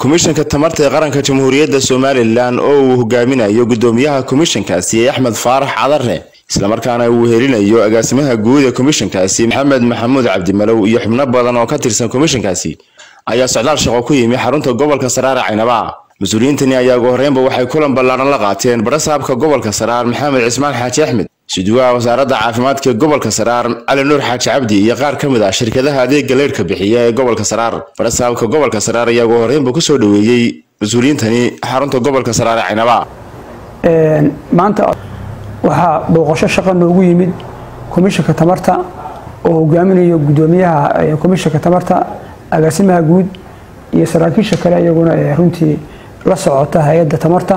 komishanka tamarta ee qaranka jamhuuriyadda somalilan oo uu hogaaminayo gudoomiyaha komishankaasi axmed faarax cadare islamarkaana uu helinayo agaasimaha guud ee komishankaasi maxamed maxamuud cabdimalow iyo xubno badan oo ka tirsan komishankaasi ayaa socdaal shaqo ku yimi xarunta gobolka saraar ee caynaba mas-uuliyiintani ayaa ugu horreynba waxay kulan ballaaran la qaateen barasaabka gobolka saraar maxamed cismaan xaaji axmed suduwaha wasaaradda caafimaadka ee gobolka saraar cali nuur xaaji cabdi iyo qaar ka mid ah shirkadaha adeega leerhka bixiya ee gobolka saraar barasaabka gobolka saraar ayaa ugu horreynba kusoo dhoweeyey mas-uuliyiintani xarunta gobolka saraar ee caynaba maanta waxaa booqasho shaqa noogu yimid komishanka tamarta oo hogaaminayo gudoomiyaha komishanka tamarta agaasimaha guud iyo saraakiisha kale iyaguna ee runtii la socota hay-adda tamarta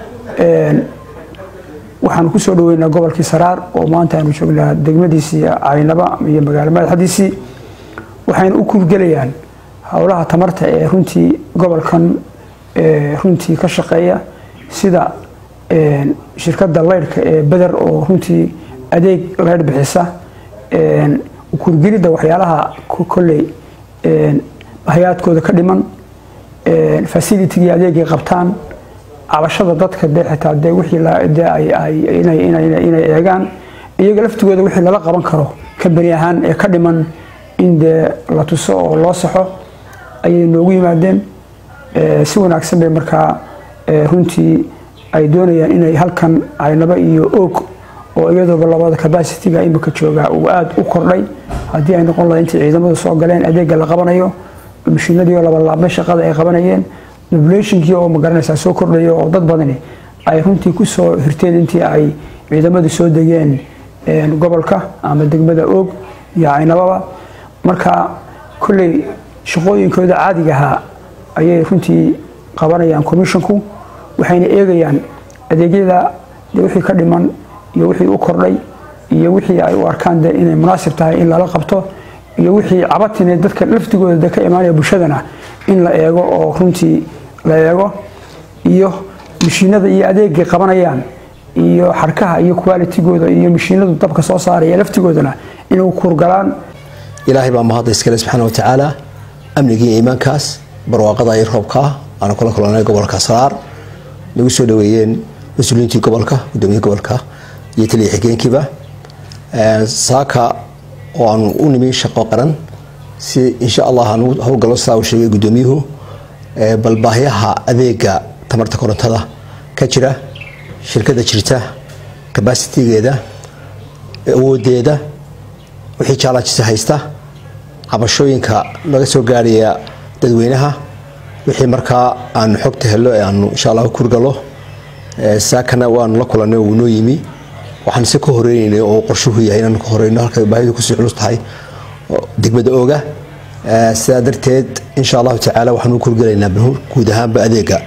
waxaanu kusoo dhaweynaa gobolkii saraar oo maanta aanu joognaa degmadiisii caynaba iyo magaalo madaxdiisii waxayna u kurgelayaan howlaha tamarta ee runtii gobolkan runtii ka shaqeeya sida shirkadda leyrhka ee beder oo runtii adeeg leyrh bixisa kurgelidda waxyaalaha kolley hayaadkooda ka dhiman facilitigii adeegay qabtaan cabashada dadka dee xitaa dee wixii inay eegaan iyaga laftigooda wixii lala qaban karo kambani ahaan ee ka dhiman in dee la tuso oo loo saxo ayay noogu yimaadeen si wanaagsan bay markaa runtii ay doonayaan inay halkan caynaba iyo oog oo iyadooba labada cabacitiga imika jooga uu aada u kordhay haddii ay noqon laha intay ciidamadu soo galeen adeega la qabanayo mashiinadiioo labalaabmay shaqada ay qabanayeen nobulationkii oo magaranaysaa soo kordhaya oo dad badani ay runtii kusoo hirteen intii ay ciidamadu soo degeen gobolka ama degmada oog iyo caynababa marka kolley shaqooyinkooda caadiga ahaa ayay runtii qabanayaan commissionku waxayna eegayaan adeegyada wixii ka dhiman iyo wixii u kordhay iyo wixii ay u arkaan de inay munaasib tahay in lala qabto iyo wixii cabatine dadka laftigooda de ka imaanaya bulshadana in la eego oo runtii la eego iyo mashiinada iyo adeegay qabanayaan iyo xarkaha iyo qualitigooda iyo mashiinadu dabka soo saaraya laftigoodana inay kurgalaan ilaahay baa mahadda iskale subxaana wa tacaala amnigii iimaankaas barwaaqada iyo roobkaa aanu kula kulanay gobolka saraar nagu soo dhaweeyeen mas-uuliyiintii gobolka gudoomiyihii gobolka iyo taliya xigeenkiiba saaka oo aanu u nimi shaqo qaran si insha allah aanu howlgallo sidaa uu sheegay gudoomiyuhu bal baahyaha adeega tamarta korontada ka jira shirkada jirta cabasitigeeda awoodeeda wixii jaalajisa haysta cabashooyinka laga soo gaaraya dadweynaha wixii markaa aanu xogta helo ee aanu insha allah kurgalo saakana waanu la kulanay uu noo yimi waxaan se ka horeynayna oo qorshuhu yahay inaanu ka horeyno halka baahidu kusii culus tahay degmada ooga sidaa darteed insha allahu tacaala waxaan u kurgelaynaa guud ahaanba adeega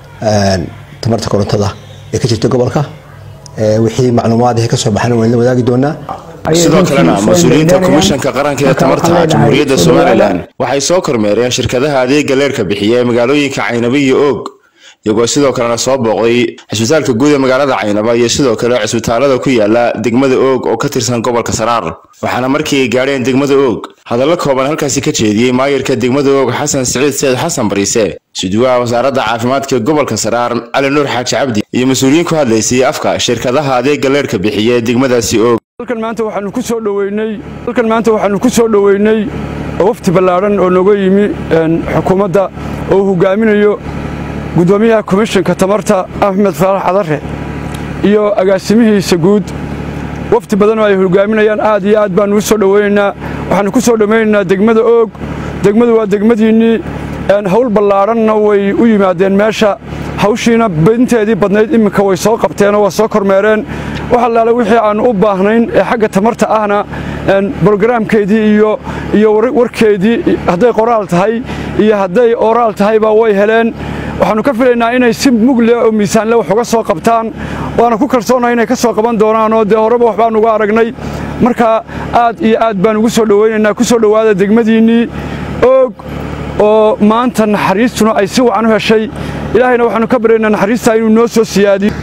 tamarta korontada ee ka jirta gobolka wixii macluumaad ka soo baxan waan la wadaagi doonaa sidoo kalena mas-uuliyiinta komishanka qaranka ee tamarta jamhuuriyadda somalilan waxay soo kormeereen shirkadaha adeega leerhka bixiya ee magaalooyinka caynaba iyo oog iyagoo sidoo kalena soo booqday cisbitaalka guud ee magaalada caynaba iyo sidoo kale cisbitaalada ku yaala degmada oog oo ka tirsan gobolka saraar waxaana markii ay gaadheen degmada oog hadallo kooban halkaasi ka jeediyey maayirka degmada oog xasan siciid seed xasan bariise suduwaha wasaaradda caafimaadka ee gobolka saraar cali nuur xaaji cabdi iyo mas-uuliyiin ku hadlaysay afka shirkadaha adeega leerhka bixiya ee degmadaasi oog halkan maanta waxaanu ku soo dhoweynay halkan maanta waxaanu ku soo dhoweynay wafti ballaadhan oo nooga yimi xukuumadda oo uu hogaaminayo gudoomiyaha komishanka tamarta axmed faarax cadare iyo agaasimihiisa guud wafti badan oo ay hogaaminayaan aad iyo aad baanu u soo dhoweynaynaa waxaanu ku soo dhowaynaynaa degmada oog degmadu waa degmadiinnii howl ballaadhanna way u yimaadeen meesha hawshiina binteedii badnayd iminka way soo qabteenoo waa soo kormeereen wax allaale wixii aannu u baahnayn ee xagga tamarta ahna brogaraamkeedii iyo warkeedii hadday qoraal tahay iyo hadday oraal tahayba way heleen waxaannu ka filaynaa inay si mugle oo miisaanle wax uga soo qabtaan waana ku kalsoonahay inay ka soo qaban doonaanoo dee horeba wax baan uga aragnay marka aad iyo aad baan ugu soo dhowaynaynaa ku soo dhowaada degmadiinnii oog oo maanta naxariistuna ay si wacan u heshay ilaahayna waxaannu ka baryaynaa naxariistaa inuu noo soo siyaadiyo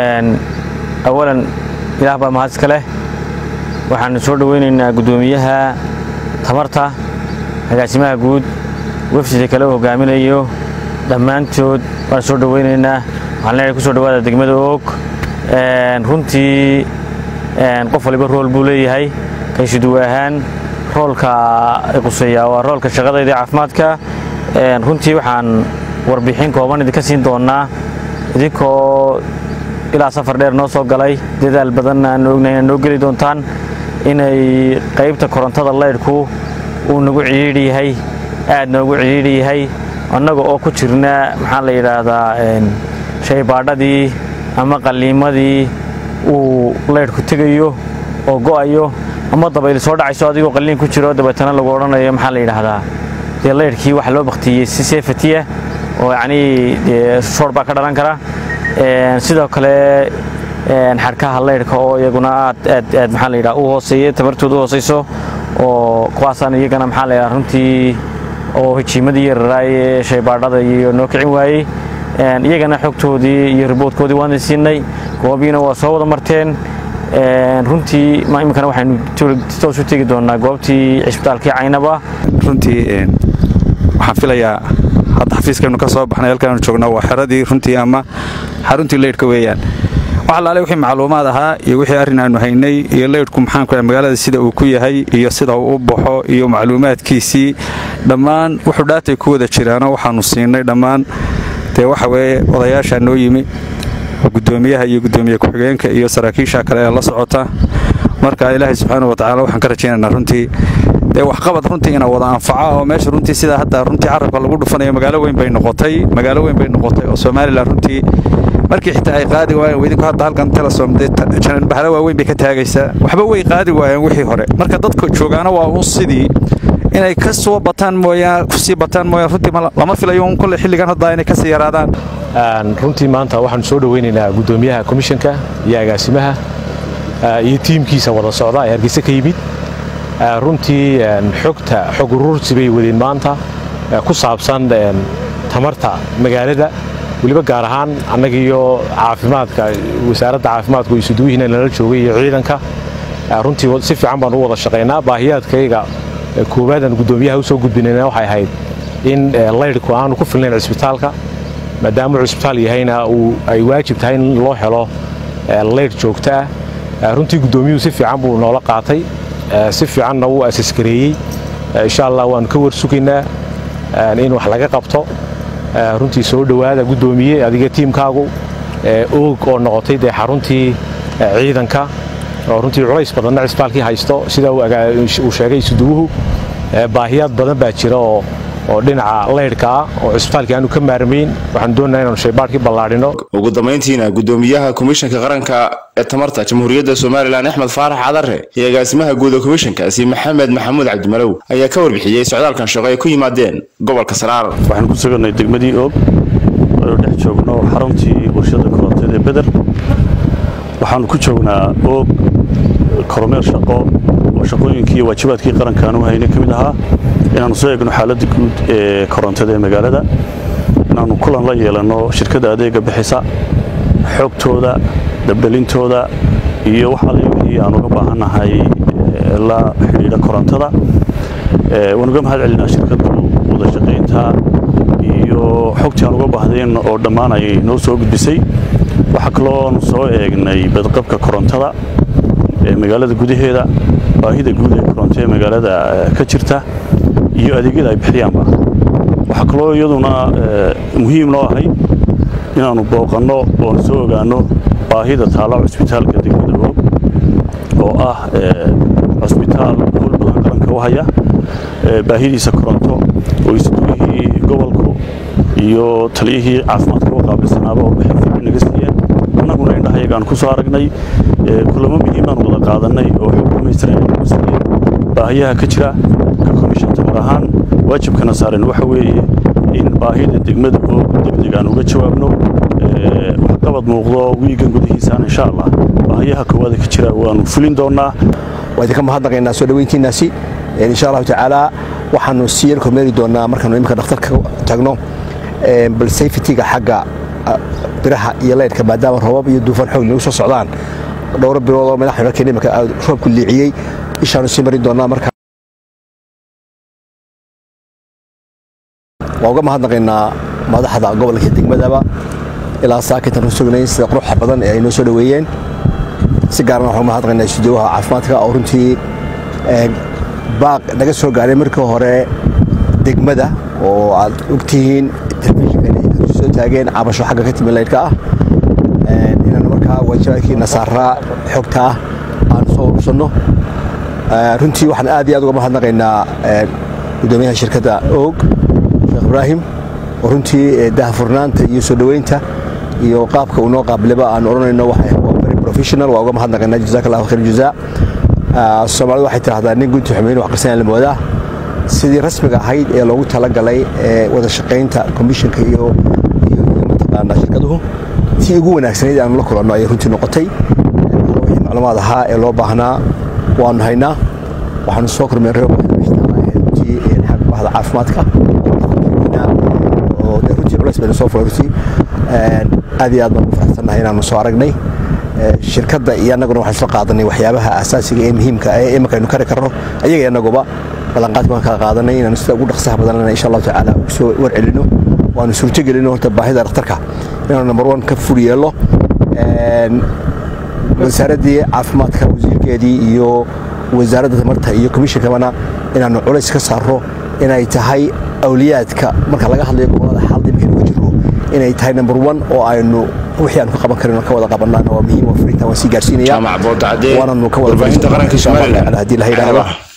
awalan ilaah baa mahad iska leh waxaannu soo dhowaynaynaa guddoomiyaha tamarta agaasimaha guud wefsida kale u hogaaminayo dhammaantood waan soo dhoweynaynaa waxaan leenahay kusoo dhawaada degmada oog runtii qof waliba rool buu leeyahay kaysuduwe ahaan roolka quseeya waa roolka shaqadayda ee caafimaadka runtii waxaan warbixin kooban idinka siin doonaa idinkoo ilaa safar dheer noo soo galay dadaal badanna aan ognahay inaad noo geli doontaan inay qaybta korontada laydhku uu nagu cidhiidhi yahay aad noogu cidhiidhi yahay annaga oo ku jirna maxaa la yidhaahdaa shaybaadhadii ama qalliimadii uu laydhku tegayo oo go'ayo ama dabayl soo dhacayso adigoo qalliin ku jiro dabeetana lagu odhanayo maxaa la yidhaahdaa dee laydhkii waxa loo baktiyey si seefatiya oo yacnii dee shoor baa ka dhalan kara sidoo kale xadhkaha laydhka oo iyaguna aad aad aad maxaa la yidhaha u hooseeya tamartooda u hooseyso oo kuwaasaan iyagana maxaa la yidhaha runtii oo hijiimadii yararaay ee shaybaadhada iyo noo kicin waayey iyagana xogtoodii iyo riboodkoodii waan siinay goobiina waa soo wada marteen runtii iminkana waxaynu toos u tegi doonaa goobtii cisbitaalkii caynaba runtii waxaan filayaa hadda xafiiskaynu ka soo baxnay halkaanu joogno waa xeradii runtii ama xaruntii leydhka weeyaan wax alaale wixii macluumaad ahaa iyo wixii arrin aanu haynay iyo leydhku maxaanku magaalada sida uu ku yahay iyo sida uu u baxo iyo macluumaadkiisii dhammaan wuxuu dhaatay ku wada jiraano waxaanu siinay dhammaan dee waxa weeye odayaashaa noo yimi gudoomiyaha iyo gudoomiye ku-xigeenka iyo saraakiisha kale ee la socota marka ilaahay subxaana watacaala waxaan ka rajaynaynaa runtii dee waxqabad runtii ina wada anfaca oo meesha runtii sida hadda runtii carabka lagu dhufanayo magaalo weyn bay noqotay magaalo weyn bay noqotay oo somalilan runtii markii xitaa ay qaadi waayeen idinku hadda halkan telesom dee bahalo waaweyn bay ka taagaysaa waxba way qaadi waayeen wixii hore marka dadka joogaana waa un sidii inay ka soo bataan mooyaan kusii bataan mooyaan runtii lama filayo un kolle xilligan hadda inay kasii yaraadaan runtii maanta waxaanu soo dhoweynaynaa gudoomiyaha komishanka iyo agaasimaha iyo tiimkiisa wada socda ee hargeysa ka yimid runtii xogta xog uruursi bay wadeen maanta ku saabsan tamarta magaalada weliba gaar ahaan annagiiyo caafimaadka wasaaradda caafimaadku isuduwihiina nala joogay iyo ciidanka runtii si fiican baan u wada shaqaynaa baahiyaadkayga koowaadaan gudoomiyaha u soo gudbinayna waxay ahayd in laydhku aanu ku filnayn cisbitaalka maadaama uu cisbitaal yahayna ay waajib tahay in loo helo laydh joogto ah runtii guddoomiyuhu si fiican buu noola qaatay si fiicanna wuu asaskareeyey insha allah waannu ka warsugaynaa in wax laga qabto runtii soo dhowaada guddoomiye adiga tiimkaagu oog oo noqotay dee xaruntii ciidanka oo runtii culays badanna cisbitaalkii haysto sida uu sheegay isuduwuhu baahiyaad badan baa jira oo oo dhinaca laydhka ah oo cisbitaalkii aanu ka maarmayn waxaan doonaa inaanu shaybaadhkii ballaadhino ugu dambayntiina gudoomiyaha komishanka qaranka ee tamarta jamhuuriyadda somalilan axmed faarax cadare iyo agaasimaha guud ee komishankaasi maxamed maxamuud cabdimalow ayaa ka warbixiyey socdaalkan shaqo ay ku yimaadeen gobolka saraar waxaan ku suganay degmadii oog aynu dhex joogno xaruntii warshada korontada ee beder waxaanu ku joognaa oog kormeer shaqo oo shaqooyinkii iyo waajibaadkii qaranka aanu haynay ka mid ahaa inaannu soo eegno xaaladda guud ee korontada ee magaalada inaannu kulan la yeelanno shirkadda adeega bixisa xogtooda dabdhelintooda iyo wax alle wixii aan uga baahannahay la xidhiidha korontada waan uga mahad celinaa shirkaddu wada shaqaynta iyo xogtii aan uga baahdayn oo dhammaan ay noo soo gudbisay waxaa kalooanu soo eegnay badqabka korontada ee magaalada gudaheeda baahida guud ee koronto ee magaalada ka jirta iyo adeegyada ay bixiyaanba waxaa kaloo iyaduna muhiim noo ahay inaannu booqanno oonu soo ogaanno baahida taalla cusbitaalka degmada oog oo ah cusbitaal howl badan qaranka u haya baahidiisa koronto oo isduwihii gobolku iyo taliyihii caafimaadka u qaabilsanaaba oo bixin fiican naga siiyeen annaguna indhahayagaan ku soo aragnay kulamo muhiimaan wada qaadanay oo xog dhamaystiran nagu siiyeen baahiyaha ka jira ka komishan tamar ahaan waajibkana saaran waxa weeye in baahida degmada oo degdeg aan uga jawaabno waxqabad muuqdo wiigan gudihiisaan insha allah baahiyaha koowaada ka jira waanu fulin doonaa waa idinka mahadnaqaynaa soo dhaweyntiinaasi insha allahu tacaala waxaanu sii yar kormeeri doonaa markaanu iminka dhakhtarka tagno bal safetyga xagga biraha iyo leydhka maadaama roobab iyo duufaan xoog nagu soo socdaan dhowro bilood oo madaxda markii iminka roobku liiciyey ishaanu sii marin doonaa marka waa uga mahadnaqaynaa madaxda gobolka degmadaba ilaa saakintan usugnayn sida quruxa badan ee ay noo soo dhoweeyeen si gaarana waxaan mahadnaqaynaa studiyoha caafimaadka oo runtii baaq naga soo gaaray markii hore degmada oo aad ogtihiin telefishinkan ay soo taageen cabasho xagga ka timi laydhka ah inaan markaa waajibaadkii nasaaraa xogta ah aan soo urursanno runtii waxaan aad iyo aad uga mahadnaqaynaa gudoomiyaha shirkadda oog sheekh ibraahim oo runtii dahafurnaanta iyo soo dhoweynta iyo qaabka uu noo qaabilaba aan odhanayno waa very professional waa uga mahadnaqaynaa jazaak allahu khayr jazaa soomaalidu waxay tidhahdaa nin gunti xumeyn wax qarsanaya la moodaa sidii rasmiga ahayd ee loogu talagalay ee wada shaqaynta komishinka iyo iyo mataqaanaa shirkaduhu tii ugu wanaagsanayd aanu la kulanno ayay runtii noqotay wixii macluumaad ahaa ee loo baahnaa waanu haynaa waxaanu soo kormeerray runtii xagga bahda caafimaadka oo dee runtii culays bayna soo fulay runtii aad iyo aad baan ugu faraxsannahay inaanu soo aragnay shirkadda iyo annaguna waxaan soo qaadanay waxyaabaha asaasiga ee muhiimka ee imanka aynu kari karno ayaga annaguba ballanqaad baan kala qaadanay inaanu sida ugu dhaqsaha badanana insha allahu tacaala ugu soo warcelino waanu suurtogelino horta baahida dhakhtarka inaanu number one ka fur yeello wasaaraddii caafimaadka wasiirkeedii iyo wasaaradda tamarta iyo komishinkabana inaanu culays ka saarro inay tahay awliyaadka marka laga hadlayo gobolada xaalad imika inuga jiro inay tahay number one oo aynu wixii aanu ka qaban karin ka wada qabannaana waa muhiim oo fariintan waan sii gaarsiinaya jaamac boodacadee waananu ka wada warbaahinta qaranka somalilan haddii la yidhaahdo